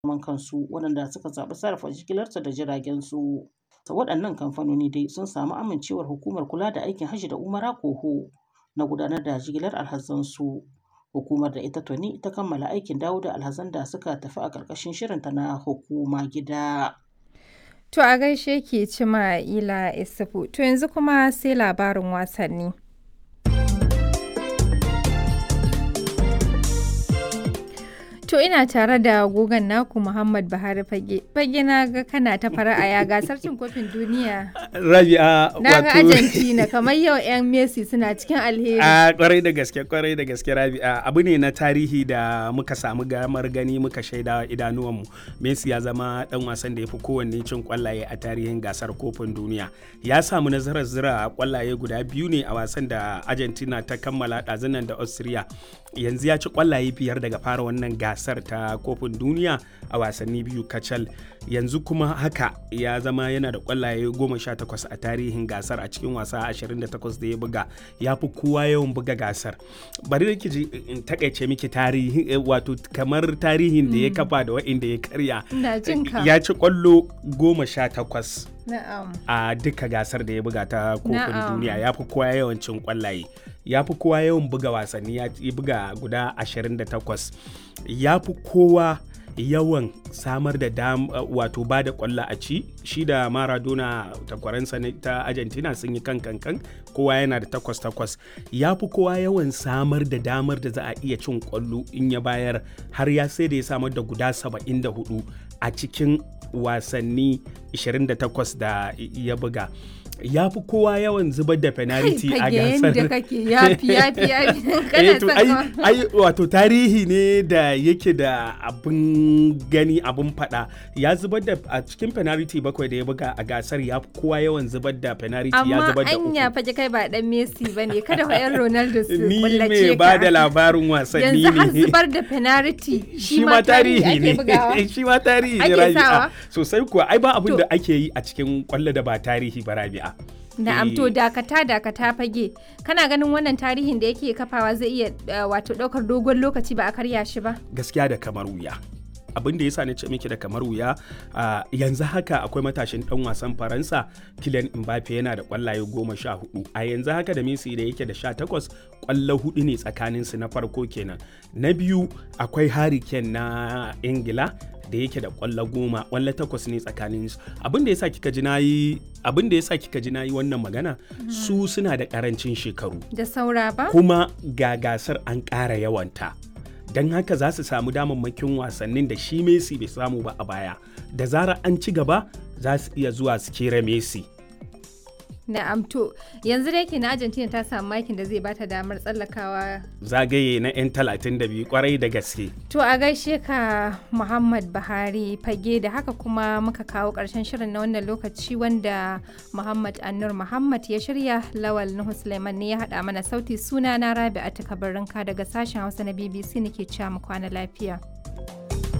zaman kansu waɗanda suka zaɓi sarrafa jigilarsu da jiragensu. Waɗannan kamfanoni dai sun samu amincewar Hukumar Kula da Aikin Hajji da Umara (KOHO) na gudanar da jigilar alhazansu. Hukumar da ita tuni ta kammala aikin dawo da alhazan da suka tafi a ƙarƙashin shirinta na Hukuma Gida. To a gaishe ki Cima'ila Isufu. To yanzu kuma sai labarin wasanni. To ina tare da gogon naku Muhammad Buhari Fage. Fage na ga kana ta fara'a ya gasar cin kofin duniya. Rabi'a Na ga Argentina kamar yau 'yan Messi suna cikin alheri. A kwarai da gaske kwarai da gaske Rabi'a abu ne na tarihi da muka samu gamar gani muka shaida idanuwanmu. Messi ya zama dan wasan da ya fi kowanne cin kwallaye a tarihin gasar kofin duniya. Ya samu nasarar zira kwallaye guda biyu ne a wasan da Argentina ta kammala ɗazunan da Austria. Yanzu ya ci kwallaye biyar daga fara wannan gasar. gasar ta kofin duniya a wasanni biyu kacal yanzu kuma haka ya zama yana da kwallaye 18 a tarihin gasar a cikin wasa 28 da ya buga ya fi kowa yawan buga gasar bari da ji in takaice miki tarihi wato kamar tarihin da ya kafa da wa'inda ya karya ya ci kwallo 18 a duka gasar da ya buga ta kofin duniya ya fi kowa yawan cin kwallaye ya fi kowa yawan buga wasanni ya buga guda 28 ya fi kowa yawan samar da dam wato ba da kwallo a ci shi da maradona takwaransa ta argentina sun yi kan kankan kowa yana da takwas takwas ya fi kowa yawan samar da damar da za a iya cin kwallo in ya bayar har ya sai da ya samar da guda 74 a cikin wasanni 28 da ya buga ya fi kowa yawan zubar da penalty a gasar. da kake yafi yafi yafi kana son ai wato tarihi ne da yake da abin gani abin fada ya zubar da a cikin penalty bakwai da ya buga a gasar ya fi kowa yawan zubar da penalty ya zubar da uku. Amma anya faje kai ba dan Messi bane kada wa yan Ronaldo su Ni kullace me ba da labarin wasanni ne. Yanzu har zubar da penalty shi ma tarihi ne. Shi ma tarihi ne Rabi'a. Sosai kuwa ai ba abin da ake yi a cikin kwallo da ba tarihi ba Rabi'a. Na'am to dakata dakata fage kana ganin wannan tarihin da yake kafawa zai iya wato daukar dogon lokaci ba a karya shi ba gaskiya da kamar wuya abin da yasa na ce miki da kamar wuya yanzu haka akwai matashin dan wasan faransa Kylian Mbappe yana da kwallaye goma sha hudu a yanzu haka da Messi da yake da sha takwas kwallo hudu ne tsakanin su na farko kenan na biyu akwai Harry Kane na Ingila da yake da kwallo goma kwallo takwas ne tsakanin su abin da yasa kika ji nayi abin da yasa kika ji nayi wannan magana su suna da karancin shekaru da saura ba kuma ga gasar an ƙara yawanta don haka za su samu damammakin wasannin da shi Messi bai samu ba a baya da zarar an ci gaba za su iya zuwa su kera Messi Na'am to yanzu dai ke na Argentina ta samu makin da zai bata damar tsallakawa zagaye na 'yan 32 kwarai da gaske. To a gaishe ka Muhammad Buhari fage da haka kuma muka kawo ƙarshen shirin na wannan lokaci wanda Muhammad Annur Muhammad ya shirya Lawal Nuhu Suleiman ne ya haɗa mana sauti suna na Rabi'atu Kabarinka daga sashen Hausa na BBC nake cewa mu kwana lafiya.